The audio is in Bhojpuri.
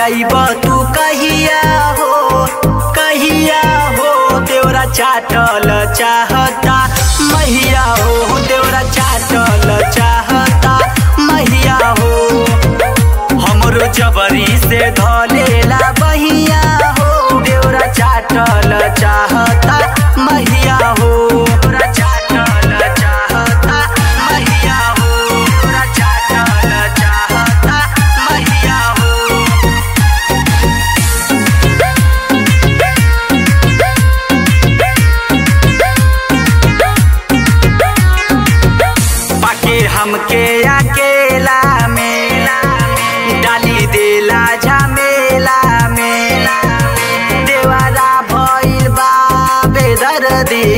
जइब तू कहिया हो कहिया हो देवरा चाटल चाहता मैया हो देवरा चाटल चाहता मैया हो हमरो जबरी से धलेला बहिया हो देवरा चाटल चाहता मैया हो देवरा चाटल चाहता मैया हो देवरा चाटल चाहता मैया हो पाके हमके अकेला में डाली देला झमेला में देवारा भइल बा बेदर्दी